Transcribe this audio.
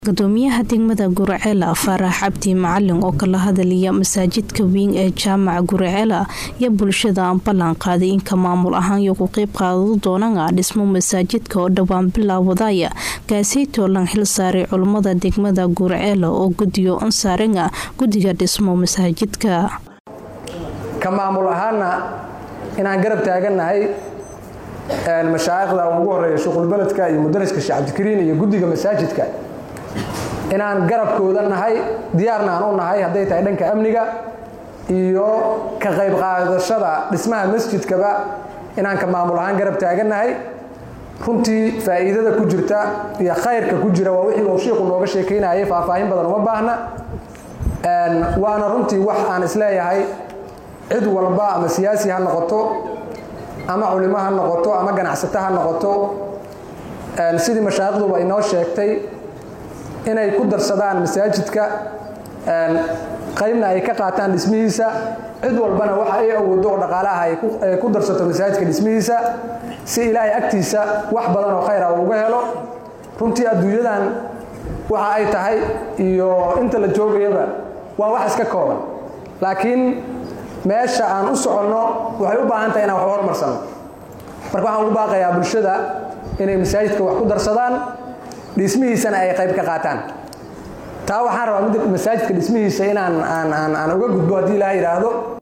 gudoomiyaha degmada guracela faarax cabdi macalin oo kala hadalaya masaajidka weyn ee jaamaca guracela iyo bulshada aan ballan qaaday inka maamul ahaan iyo ku qeyb qaadado doonana dhismo masaajidka oo dhowaan bilaawadaya gaaseytoo lan xil saaray culummada degmada guracela oo gudiyo ansaaranga guddiga dhismo masaajidka ka maamul ahaana inaan garab taagannahay mashaa'ikhda ugu horeeya shuqulbeledka iyo mudariska sheekh cabdikariin iyo guddiga masaajidka inaan garabkooda nahay diyaarna aan u nahay hadday tahay dhanka amniga iyo ka qayb qaadashada dhismaha masjidkaba inaan ka maamul ahaan garab taagannahay runtii faa'iidada ku jirta iyo khayrka ku jira waa wixii uu shiiku nooga sheekaynayay faahfaahin badan uma baahna waana runtii wax aan isleeyahay cid walba ama siyaasi ha noqoto ama culimo ha noqoto ama ganacsato ha noqoto sidii mashaayikhduba inoo sheegtay inay ku darsadaan masaajidka qaybna ay ka qaataan dhismihiisa cid walbana waxa ay awoodo oo dhaqaalaha ay ku darsato masaajidka dhismihiisa si ilaahay agtiisa wax badan oo khayra uu uga helo runtii adduunyadan waxa ay tahay iyo inta la joogayaba waa wax iska kooban laakiin meesha aan u soconno waxay u baahan tahay inaan wax hormarsano marka waxaan ugu baaqayaa bulshada inay masaajidka wax ku darsadaan dhismihiisana ay qayb ka qaataan taa waxaan rabaa mid masaajidka dhismihiisa inaan aan uga gudbo haddii ilaha yidhaahdo